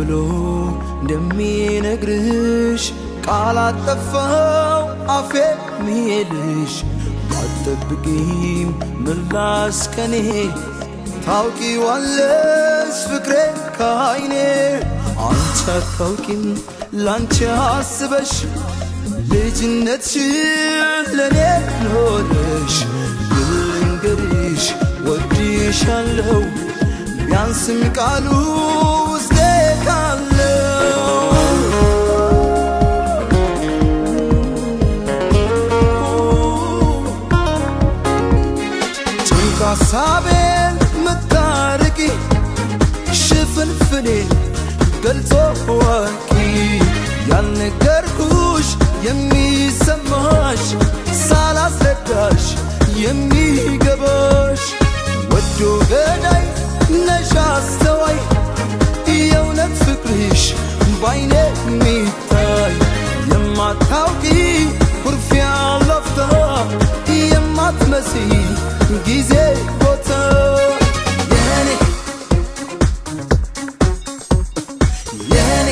ብሎ እንደሚነግርሽ ቃል አጠፋው አፌ ሚሄድሽ ባትጠብቂም ምላስ ከኔ ታውቂዋለሽ ፍቅሬ ከአይኔ አንቺ አታውቂም ላንቺ አስበሽ ልጅነትሽን ለኔ ኖረሽ ልንገርሽ ወድሻለሁ ቢያንስም ቃሉ ውስጤ ካለው ጭንቅ ሀሳቤን ምታርቂ ሽፍንፍኔን ገልጾ ወቂ ያልነገርኩሽ የሚሰማሽ ሳላስረዳሽ የሚገባሽ ወዶ ገዳይ ነሽ አስተዋይ የእውነት ፍቅርሽ ባይኔ የሚታይ የማታውቂ ኩርፊያ ለፍታ የማትመሲ ጊዜ ቦታ የኔ የኔ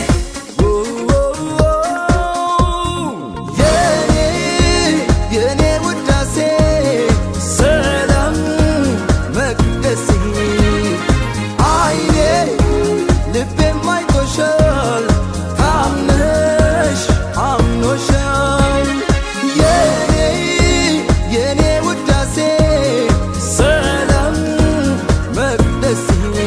የኔ የኔ ውዳሴ ሰላም መቅደሴ አይኔ ልቤም አይቶሻል ታምነሽ አምኖሻል የኔ የኔ ውዳሴ ሰላም መቅደሴ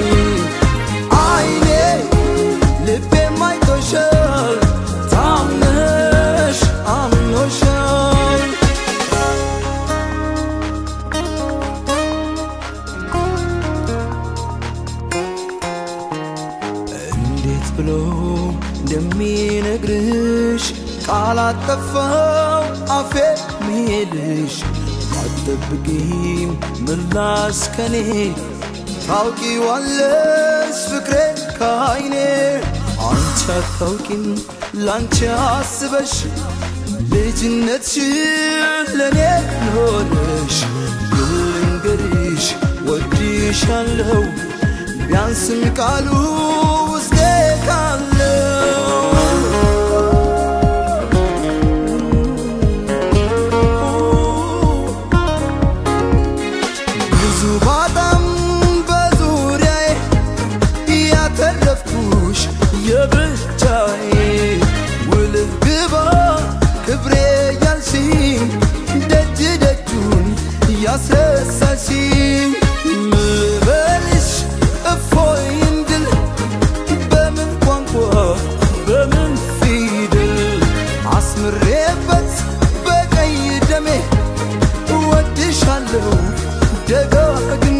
አይኔ ልቤም አይቶሻል ታምነሽ አምኖሻል እንዴት ብሎ እንደሚነግርሽ ቃል አጠፋው አፌ ሚሄድሽ ባትጠብቂም ምላስ ከኔ ታውቂዋለሽ ፍቅሬ ከአይኔ አንቺ አታውቂም ላንቺ አስበሽ ልጅነትሽን ለኔ ኖረሽ ልንገርሽ ወድሻለሁ ቢያንስም ቃሉ ውስጤ ካለው ብዙ ባጣም በዙሪያዬ ያተረፍኩሽ የብቻዬ ውልህ ግባ ክብሬ ያልሽኝ ደጅ ደጁን ያስረሳሽኝ ምበልሽ እፎይ እንድል በምን ቋንቋ በምን ፊደል አስምሬበት በቀይ ደሜ እወድሻለሁ ደጋግሜ